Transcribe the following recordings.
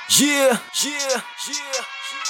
Yeah, yeah, yeah.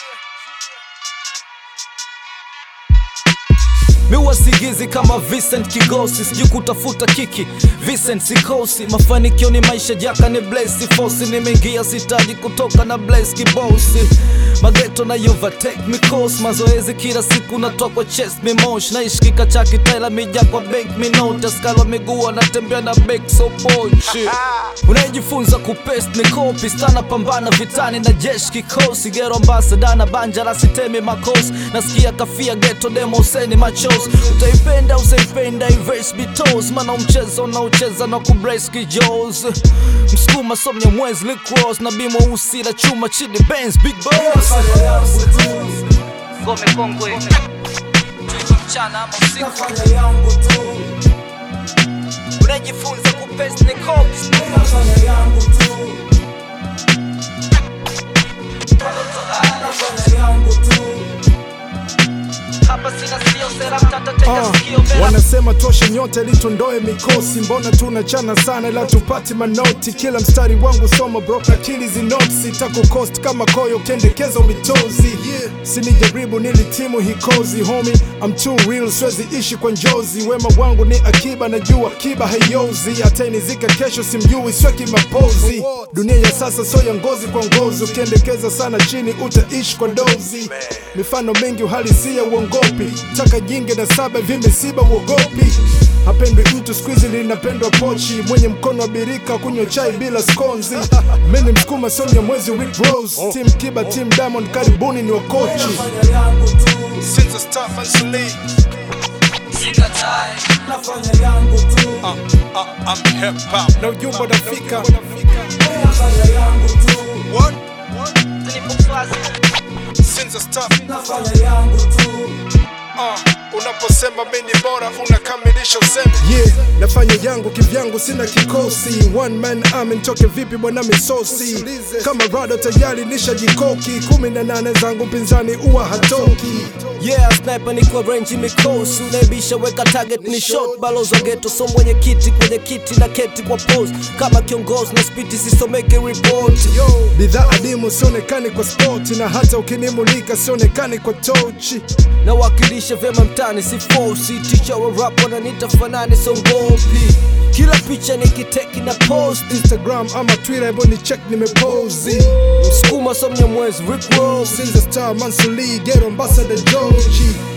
miwa sigizi kama Vincent Kigosi, sijui kutafuta kiki Vincent sikosi, mafanikio ni maisha jaka ni blesi fosi, nimeingia sitaji kutoka na blesi kibosi mageto na overtake mikosi, mazoezi kila siku natoa kwa chest mimosh, naishi kikachaki taila mija kwa bank minota, skalwa miguu anatembea na bek so pochi unayejifunza kupest ni kopi stana pambana vitani na jeshi kikosi gero ambasada na banja la sitemi makosi nasikia kafia geto demo useni machos utaipenda usaipenda ives bitos mana mchezo unaocheza na kubrace kijos msukuma somnya mwezi licross na bimo usi la chuma chini benz big boss ngome kongwe mchana ama usiku unajifunza kupest ni kopi hapa sina sio sera mtata teka Ah, sikio bela wanasema toshe nyote litondoe mikosi mbona tunachana sana ila tupati manoti kila mstari wangu soma bro akili zinotsi takukost kama koyo kendekeza umitozi yeah. sinijaribu nilitimu hikozi homi I'm too real siwezi ishi kwa njozi wema wangu ni akiba najua akiba haiozi atainizika kesho simjui sweki mapozi dunia ya sasa so ya ngozi kwa ngozi ukiendekeza sana chini utaishi kwa dozi mifano mingi uhalisia uongopi taka jingi na saba hivi misiba uogopi hapendwi mtu skuizi linapendwa pochi mwenye mkono wa birika kunywa chai bila skonzi mini msukuma sonya mwezi Rick Rose team kiba team diamond karibuni ni wakochi Since I start Mansuli, uh, uh, I'm hip hop. Na ujumbe unafika. What? Since I start Uh, unaposema mimi ni bora unakamilisha usemi yeah, nafanya yangu kivyangu sina kikosi one man army nitoke vipi bwana misosi kama rado tayari nishajikoki kumi na nane zangu mpinzani uwa hatoki Yeah, sniper ni kwa range mikosi unaibisha weka target ni shot balozi wa ghetto so mwenye kiti kwenye kiti na keti kwa pose kama kiongozi na spiti sisomeke report bidhaa adimu sionekani kwa spoti na hata ukinimulika sionekani kwa tochi nawakilisha vyema mtani si fosi ticha wa rap wananita fanani songopi kila picha nikiteki na post instagram ama twitter hebu ni check nimepozi msukuma somnya mwezi Rick Ross Since the star Mansuli, get ambassador Jochi